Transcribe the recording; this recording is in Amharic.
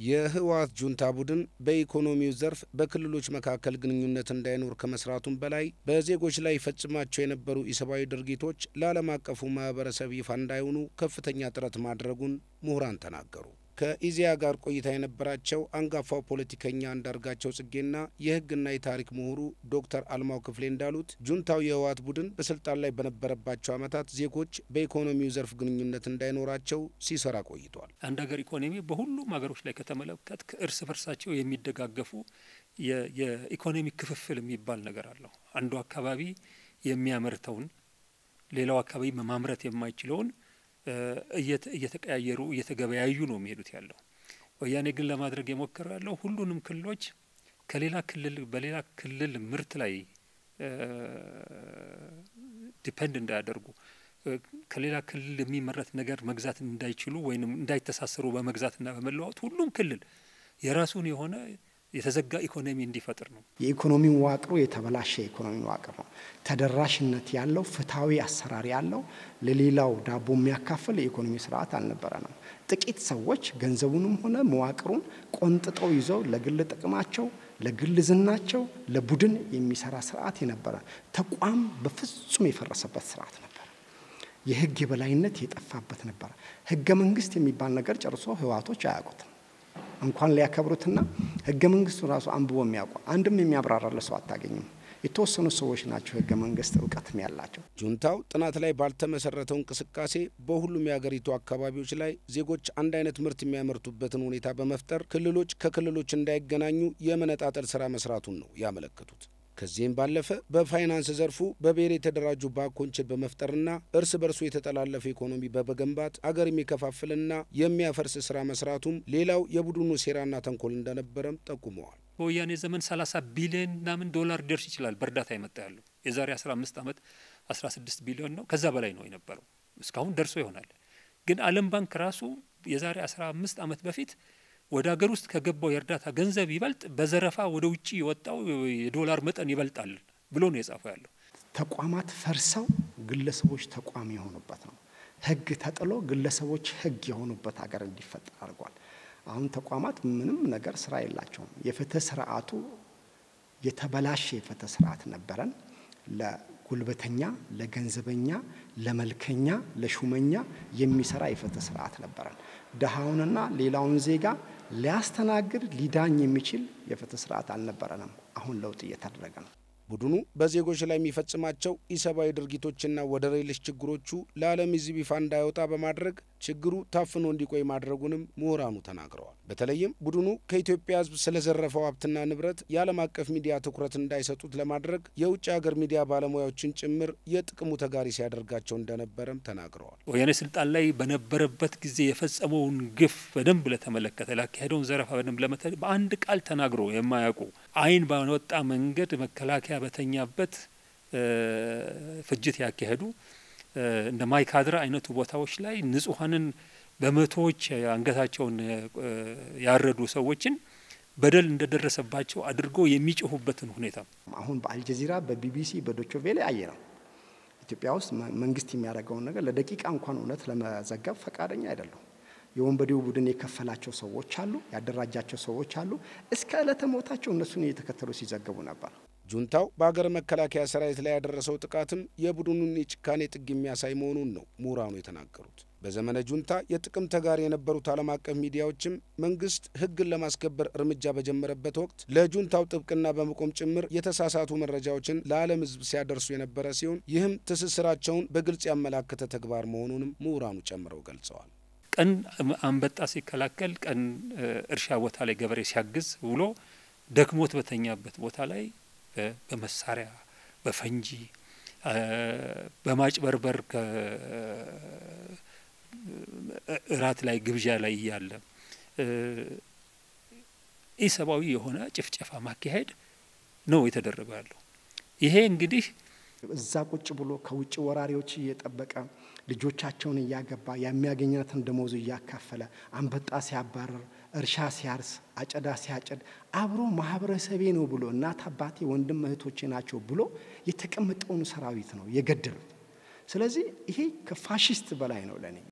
የህወሓት ጁንታ ቡድን በኢኮኖሚው ዘርፍ በክልሎች መካከል ግንኙነት እንዳይኖር ከመስራቱም በላይ በዜጎች ላይ ይፈጽማቸው የነበሩ ኢሰብአዊ ድርጊቶች ለዓለም አቀፉ ማህበረሰብ ይፋ እንዳይሆኑ ከፍተኛ ጥረት ማድረጉን ምሁራን ተናገሩ። ከኢዜአ ጋር ቆይታ የነበራቸው አንጋፋው ፖለቲከኛ አንዳርጋቸው ጽጌና የህግና የታሪክ ምሁሩ ዶክተር አልማው ክፍሌ እንዳሉት ጁንታው የህወሓት ቡድን በስልጣን ላይ በነበረባቸው ዓመታት ዜጎች በኢኮኖሚው ዘርፍ ግንኙነት እንዳይኖራቸው ሲሰራ ቆይቷል። አንድ ሀገር ኢኮኖሚ በሁሉም ሀገሮች ላይ ከተመለከት እርስ በርሳቸው የሚደጋገፉ የኢኮኖሚ ክፍፍል የሚባል ነገር አለው። አንዱ አካባቢ የሚያመርተውን ሌላው አካባቢ ማምረት የማይችለውን እየተቀያየሩ እየተገበያዩ ነው የሚሄዱት ያለው። ወያኔ ግን ለማድረግ የሞከረ ያለው ሁሉንም ክልሎች ከሌላ ክልል በሌላ ክልል ምርት ላይ ዲፐንድ እንዳያደርጉ ከሌላ ክልል የሚመረት ነገር መግዛት እንዳይችሉ ወይም እንዳይተሳሰሩ በመግዛትና በመለዋወጥ ሁሉም ክልል የራሱን የሆነ የተዘጋ ኢኮኖሚ እንዲፈጥር ነው። የኢኮኖሚ መዋቅሩ የተበላሸ የኢኮኖሚ መዋቅር ነው። ተደራሽነት ያለው ፍትሐዊ አሰራር ያለው ለሌላው ዳቦ የሚያካፍል የኢኮኖሚ ስርዓት አልነበረንም። ጥቂት ሰዎች ገንዘቡንም ሆነ መዋቅሩን ቆንጥጠው ይዘው ለግል ጥቅማቸው፣ ለግል ዝናቸው፣ ለቡድን የሚሰራ ስርዓት የነበረ ተቋም በፍጹም የፈረሰበት ስርዓት ነበር። የህግ የበላይነት የጠፋበት ነበር። ህገ መንግስት የሚባል ነገር ጨርሶ ህወሓቶች አያውቁትም። እንኳን ሊያከብሩትና ህገ መንግስቱ ራሱ አንብቦ የሚያውቁ አንድም የሚያብራራለ ሰው አታገኝም። የተወሰኑ ሰዎች ናቸው ህገ መንግስት እውቀትም ያላቸው። ጁንታው ጥናት ላይ ባልተመሰረተው እንቅስቃሴ በሁሉም የሀገሪቱ አካባቢዎች ላይ ዜጎች አንድ አይነት ምርት የሚያመርቱበትን ሁኔታ በመፍጠር ክልሎች ከክልሎች እንዳይገናኙ የመነጣጠል ስራ መስራቱን ነው ያመለከቱት። ከዚህም ባለፈ በፋይናንስ ዘርፉ በብሔር የተደራጁ ባንኮችን በመፍጠርና እርስ በርሱ የተጠላለፈ ኢኮኖሚ በመገንባት አገር የሚከፋፍልና የሚያፈርስ ስራ መስራቱም ሌላው የቡድኑ ሴራና ተንኮል እንደነበረም ጠቁመዋል። በወያኔ ዘመን 30 ቢሊዮን ምናምን ዶላር ሊደርስ ይችላል በእርዳታ የመጣ ያለው የዛሬ 15 ዓመት 16 ቢሊዮን ነው። ከዛ በላይ ነው የነበረው። እስካሁን ደርሶ ይሆናል። ግን ዓለም ባንክ ራሱ የዛሬ 15 ዓመት በፊት ወደ ሀገር ውስጥ ከገባው የእርዳታ ገንዘብ ይበልጥ በዘረፋ ወደ ውጭ የወጣው የዶላር መጠን ይበልጣል ብሎ ነው የጻፈው ያለው። ተቋማት ፈርሰው ግለሰቦች ተቋም የሆኑበት ነው። ህግ ተጥሎ ግለሰቦች ህግ የሆኑበት ሀገር እንዲፈጠር አድርጓል። አሁን ተቋማት ምንም ነገር ስራ የላቸውም። የፍትህ ስርዓቱ የተበላሸ የፍትህ ስርዓት ነበረን። ለጉልበተኛ፣ ለገንዘበኛ፣ ለመልከኛ፣ ለሹመኛ የሚሰራ የፍትህ ስርዓት ነበረን። ድሃውንና ሌላውን ዜጋ ሊያስተናግድ ሊዳኝ የሚችል የፍትህ ስርዓት አልነበረንም። አሁን ለውጥ እየተደረገ ነው። ቡድኑ በዜጎች ላይ የሚፈጽማቸው ኢሰብአዊ ድርጊቶችና ወደር የለሽ ችግሮቹ ለዓለም ሕዝብ ይፋ እንዳይወጣ በማድረግ ችግሩ ታፍኖ እንዲቆይ ማድረጉንም ምሁራኑ ተናግረዋል። በተለይም ቡድኑ ከኢትዮጵያ ሕዝብ ስለዘረፈው ሀብትና ንብረት የዓለም አቀፍ ሚዲያ ትኩረት እንዳይሰጡት ለማድረግ የውጭ ሀገር ሚዲያ ባለሙያዎችን ጭምር የጥቅሙ ተጋሪ ሲያደርጋቸው እንደነበረም ተናግረዋል። ወያኔ ስልጣን ላይ በነበረበት ጊዜ የፈጸመውን ግፍ በደንብ ለተመለከተ ላካሄደውን ዘረፋ በደንብ ለመተ በአንድ ቃል ተናግሮ የማያውቁ አይን ባወጣ መንገድ መከላከያ በተኛበት ፍጅት ያካሄዱ እንደ ማይካድራ አይነቱ ቦታዎች ላይ ንጹሐንን በመቶዎች አንገታቸውን ያረዱ ሰዎችን በደል እንደደረሰባቸው አድርጎ የሚጮሁበትን ሁኔታ አሁን በአልጀዚራ በቢቢሲ በዶቾቬሌ አየ ነው። ኢትዮጵያ ውስጥ መንግስት የሚያደርገውን ነገር ለደቂቃ እንኳን እውነት ለመዘገብ ፈቃደኛ አይደሉም። የወንበዴው ቡድን የከፈላቸው ሰዎች አሉ፣ ያደራጃቸው ሰዎች አሉ። እስከ ዕለተ ሞታቸው እነሱን እየተከተሉ ሲዘግቡ ነበር። ጁንታው በሀገር መከላከያ ሰራዊት ላይ ያደረሰው ጥቃትም የቡድኑን የጭካኔ ጥግ የሚያሳይ መሆኑን ነው ምሁራኑ የተናገሩት። በዘመነ ጁንታ የጥቅም ተጋሪ የነበሩት ዓለም አቀፍ ሚዲያዎችም መንግስት ሕግን ለማስከበር እርምጃ በጀመረበት ወቅት ለጁንታው ጥብቅና በመቆም ጭምር የተሳሳቱ መረጃዎችን ለዓለም ሕዝብ ሲያደርሱ የነበረ ሲሆን ይህም ትስስራቸውን በግልጽ ያመላከተ ተግባር መሆኑንም ምሁራኑ ጨምረው ገልጸዋል። ቀን አንበጣ ሲከላከል፣ ቀን እርሻ ቦታ ላይ ገበሬ ሲያግዝ ውሎ ደክሞት በተኛበት ቦታ ላይ በመሳሪያ በፈንጂ በማጭበርበር እራት ላይ ግብዣ ላይ እያለ ኢሰብአዊ የሆነ ጭፍጨፋ ማካሄድ ነው የተደረገ ያለው። ይሄ እንግዲህ እዛ ቁጭ ብሎ ከውጭ ወራሪዎች እየጠበቀ ልጆቻቸውን እያገባ የሚያገኛትን ደሞዙ እያካፈለ አንበጣ ሲያባረር፣ እርሻ ሲያርስ፣ አጨዳ ሲያጭድ አብሮ ማህበረሰቤ ነው ብሎ እናት አባቴ፣ ወንድም እህቶቼ ናቸው ብሎ የተቀመጠውን ሰራዊት ነው የገደሉት። ስለዚህ ይሄ ከፋሽስት በላይ ነው ለእኔ።